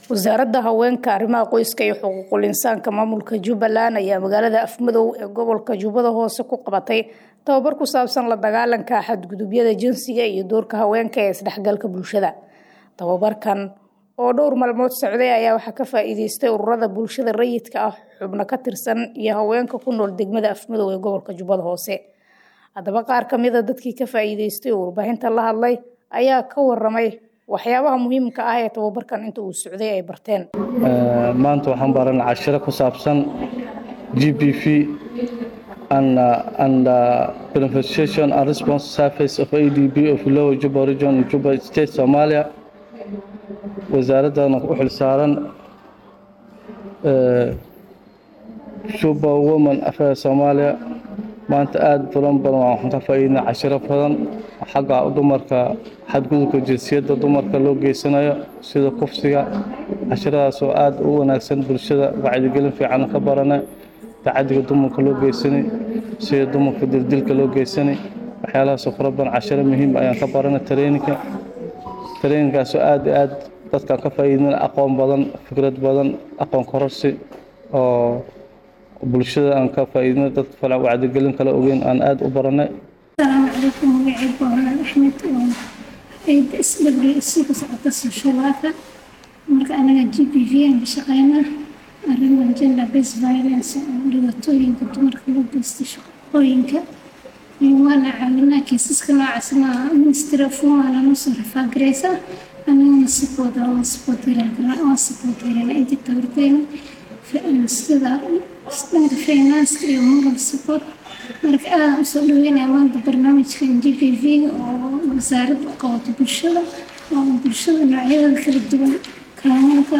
wasaaradda haweenka arrimaha qoyska iyo xuquuqul insaanka maamulka jubbaland ayaa magaalada afmadow ee gobolka jubbada hoose ku qabatay tababar ku saabsan la dagaalanka xadgudubyada jinsiga iyo doorka haweenka ee isdhexgalka bulshada tababarkan oo dhowr maalmood socday ayaa waxaa ka faa-iideystay ururada bulshada rayidka ah xubno ka tirsan iyo haweenka ku nool degmada afmadow ee gobolka jubbada hoose haddaba qaar ka mida dadkii ka faa-iideystay oo warbaahinta la hadlay ayaa ka waramay waxyaabaha muhiimka ah ee tababarkan inta uu socday ay barteen maanta waxaan baran cashiro ku saabsan g b v and, uh, and uh, beneficiation and response service of adb of lower juba region juba state somalia wasaaraddan u xilsaaran juba woman affairs soomaaliya maanta aada fulan badan waxaan ka faa-iidnay cashiro badan xagga dumarka xadgudubka jinsiyadda dumarka loo geysanayo sida kufsiga cashiradaasoo aada u wanaagsan bulshada wacdigelin fiican ka barana tacadiga dumarka loo geysani sida dumarka dildilka loo geysani waxyaalahaasoo fara badan cashiro muhiim ayaan ka barana tareyninka tareyninkaasoo aada aada dadkaan ka faa-iidnana aqoon badan fikrad badan aqoon kororsi oo bulshada aan ka faa-iidna dad fala wacdigelin kala ogeyn aan aada u baranay asalaamu calaykum magacaygu walaal axmed oo ciida isdhabri isugu socota soshalaaka marka anaga g b v aan ka shaqeynaa arrimaha gender based violence oo dhibaatooyinka dumarka loo geysta shaqooyinka waana caawinaa kiisaska noocaasna ministry of woman aan usoo rafaagareysa anagana sipooda waan sipood waan sipood helena intii tabarteena sida dhanka finanska iyo moral support marka aadaan usoo dhaweynaya maanta barnaamijkan g p v oo wasaaradda u qabato bulshada oo bulshada noocyadada kala duwan kaamanka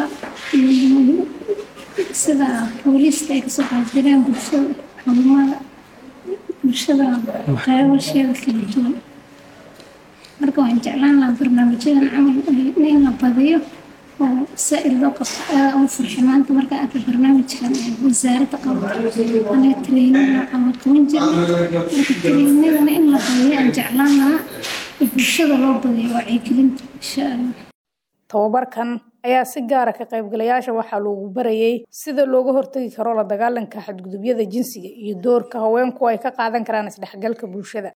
sida booliista ay kasoo qaybgaleen bulshada xulumada bulshada qaybasheeda kala duwan marka waan jeclaan lahaa barnaamijyadan camal in la badiyo oo saa-il loo qabto aada ugu farxi maanta markaa arka barnaamijkan wasaaradda qabato anaga treyninaa ama toban jir marka treynadana in la badiyo aan jeclaan lahaa bulshada loo badiyo wacyigelinta insha allah tababarkan ayaa si gaara ka qaybgalayaasha waxaa loogu barayay sida looga hortagi karo la dagaalanka xadgudubyada jinsiga iyo doorka haweenku ay ka qaadan karaan isdhexgalka bulshada